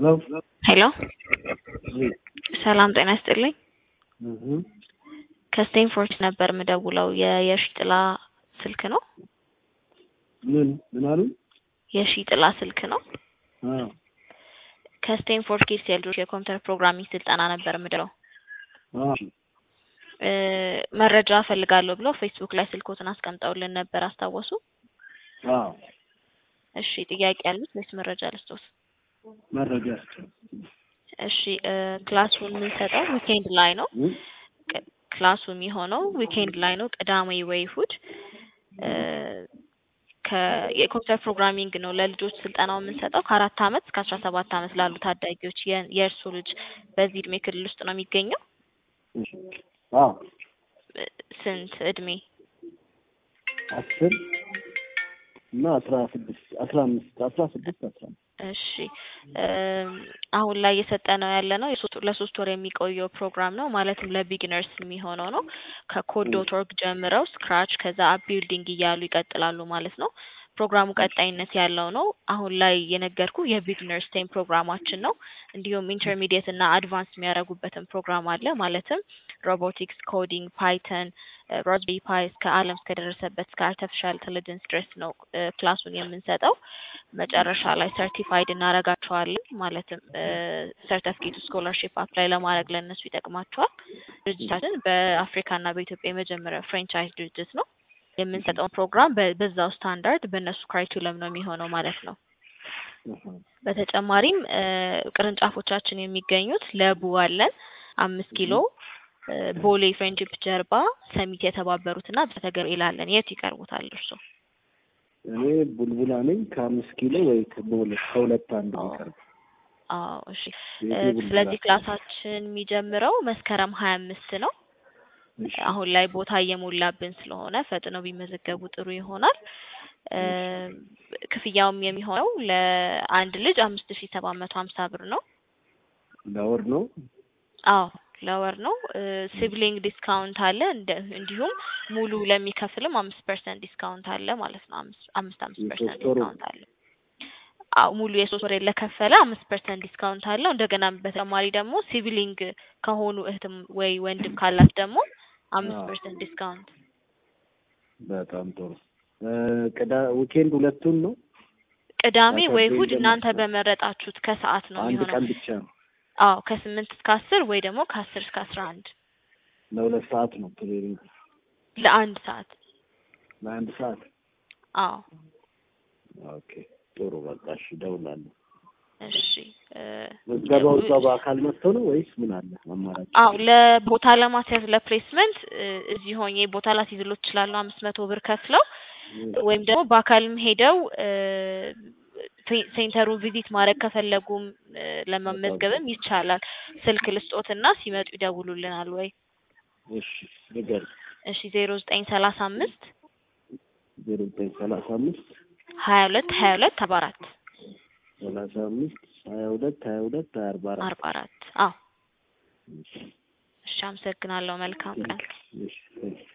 ሄሎ ሄሎ እ ሰላም ጤና ይስጥልኝ። እህ ከስቴንፎርድ ነበር የምደውለው። የየሺ ጥላ ስልክ ነው? ምን ምን አሉ? የሺ ጥላ ስልክ ነው? አዎ ከስቴንፎርድ ኪድስ የልጆች የኮምፒውተር ፕሮግራሚንግ ስልጠና ነበር የምደውለው። አዎ እ መረጃ እፈልጋለሁ ብለው ፌስቡክ ላይ ስልኮትን አስቀምጠውልን ነበር አስታወሱ? አዎ እሺ ጥያቄ ያሉት ወይስ መረጃ ልስጦት? መረጃ ስጥ። እሺ እ ክላሱን የምንሰጠው ዊኬንድ ላይ ነው። እ ቅ- ክላሱ የሚሆነው ዊኬንድ ላይ ነው፣ ቅዳሜ ወይ እሑድ። እ ከ- የኮምፒውተር ፕሮግራሚንግ ነው ለልጆች ስልጠናው የምንሰጠው ከአራት አመት እስከ አስራ ሰባት አመት ላሉ ታዳጊዎች። የ- የእርሱ ልጅ በዚህ እድሜ ክልል ውስጥ ነው የሚገኘው? እሺ አዎ እ ስንት እድሜ? አስር እና አስራ ስድስት አስራ አምስት አስራ ስድስት አስራ አምስት እሺ እም፣ አሁን ላይ እየሰጠነው ያለ ነው የሶስት ለሶስት ወር የሚቆየው ፕሮግራም ነው። ማለትም ለቢግነርስ የሚሆነው ነው። ከኮድ ዶት ኦርግ ጀምረው ስክራች ከዛ አፕ ቢልዲንግ እያሉ ይቀጥላሉ ማለት ነው። ፕሮግራሙ ቀጣይነት ያለው ነው። አሁን ላይ የነገርኩ የቢግነርስ ቴም ፕሮግራማችን ነው። እንዲሁም ኢንተርሚዲየት እና አድቫንስ የሚያደርጉበትን ፕሮግራም አለ። ማለትም ሮቦቲክስ፣ ኮዲንግ፣ ፓይተን፣ ራዝቤሪ ፓይ እስከ ዓለም እስከደረሰበት እስከ አርቲፊሻል ኢንተለጀንስ ድረስ ነው እ ክላሱን የምንሰጠው። መጨረሻ ላይ ሰርቲፋይድ እናደርጋቸዋለን። ማለትም ሰርተፍኬቱ ስኮላርሺፕ አፕላይ ለማድረግ ለእነሱ ይጠቅማቸዋል። ድርጅታችን በአፍሪካና በኢትዮጵያ የመጀመሪያ ፍራንቻይዝ ድርጅት ነው። የምንሰጠውን ፕሮግራም በ- በዛው ስታንዳርድ በእነሱ ክራይኩለም ነው የሚሆነው ማለት ነው። እህ በተጨማሪም እ ቅርንጫፎቻችን የሚገኙት ለቡ አለን፣ አምስት ኪሎ እ ቦሌ ፍሬንድሺፕ ጀርባ ሰሚት የተባበሩትና በተገብርኤል አለን። የት ይቀርቡታል እርሶ? እኔ ቡልቡላ ነኝ ከአምስት ኪሎ ወይ ከሁለት ከሁለት አንድ አዎ። የሚቀርብ አዎ እሺ። እ ቤቴ ቡልቡላ ስለዚህ ክላሳችን የሚጀምረው መስከረም ሀያ አምስት ነው። እሺ አሁን ላይ ቦታ እየሞላብን ስለሆነ ፈጥነው ቢመዘገቡ ጥሩ ይሆናል። እ ክፍያውም የሚሆነው ለአንድ ልጅ አምስት ሺ ሰባት መቶ ሀምሳ ብር ነው። ለወር ነው አዎ ለወር ነው። ሲብሊንግ ዲስካውንት አለ። እንደ እንዲሁም ሙሉ ለሚከፍልም አምስት ፐርሰንት ዲስካውንት አለ ማለት ነው። አምስት አምስት አምስት ፐርሰንት የሶስት ወሩ ዲስካውንት አለ። አዎ ሙሉ የሶስት ወር ለከፈለ አምስት ፐርሰንት ዲስካውንት አለው። እንደገና በተጨማሪ ደግሞ ሲብሊንግ ከሆኑ እህትም ወይ ወንድም ካላት ደግሞ አምስት አዎ። ፐርሰንት ዲስካውንት በጣም ጥሩ እ ቅዳ ዊኬንድ ሁለቱን ነው ቅዳሜ ወይ ሳተርዴይ እሑድ እናንተ ደግሞ በመረጣችሁት ከሰዓት ነው አንድ የሚሆነው። ቀን ብቻ ነው አዎ ከስምንት እስከ አስር ወይ ደግሞ ከአስር እስከ አስራ አንድ ለሁለት ሰዓት ነው ትሬኒንግ ለአንድ ሰዓት። ለአንድ ሰዓት አዎ ኦኬ ጥሩ በቃ እሺ እደውላለሁ እሺ እ ምዝገባው እዛው በአካል መጥተው ነው ወይስ ምን አለ አማራጭ አዎ ለቦታ ለማስያዝ ለፕሌስመንት እ እዚህ ሆኜ ቦታ ላስይዝሎት እችላለሁ አምስት መቶ ብር ከፍለው ወይም ደግሞ በአካልም ሄደው እ ሴ- ሴንተሩን ቪዚት ማድረግ ከፈለጉም እ ለመመዝገብም ይቻላል። ስልክ ልስጦትና ሲመጡ ይደውሉልናል ወይ? እሺ ንገር እሺ ዜሮ ዘጠኝ ሰላሳ አምስት ዜሮ ዘጠኝ ሰላሳ አምስት ሀያ ሁለት ሀያ ሁለት አርባ አራት ሰላሳ አምስት ሀያ ሁለት ሀያ ሁለት ሀያ አርባ አራት አርባ አራት አዎ እሺ አመሰግናለሁ። መልካም ቀን። እሺ እሺ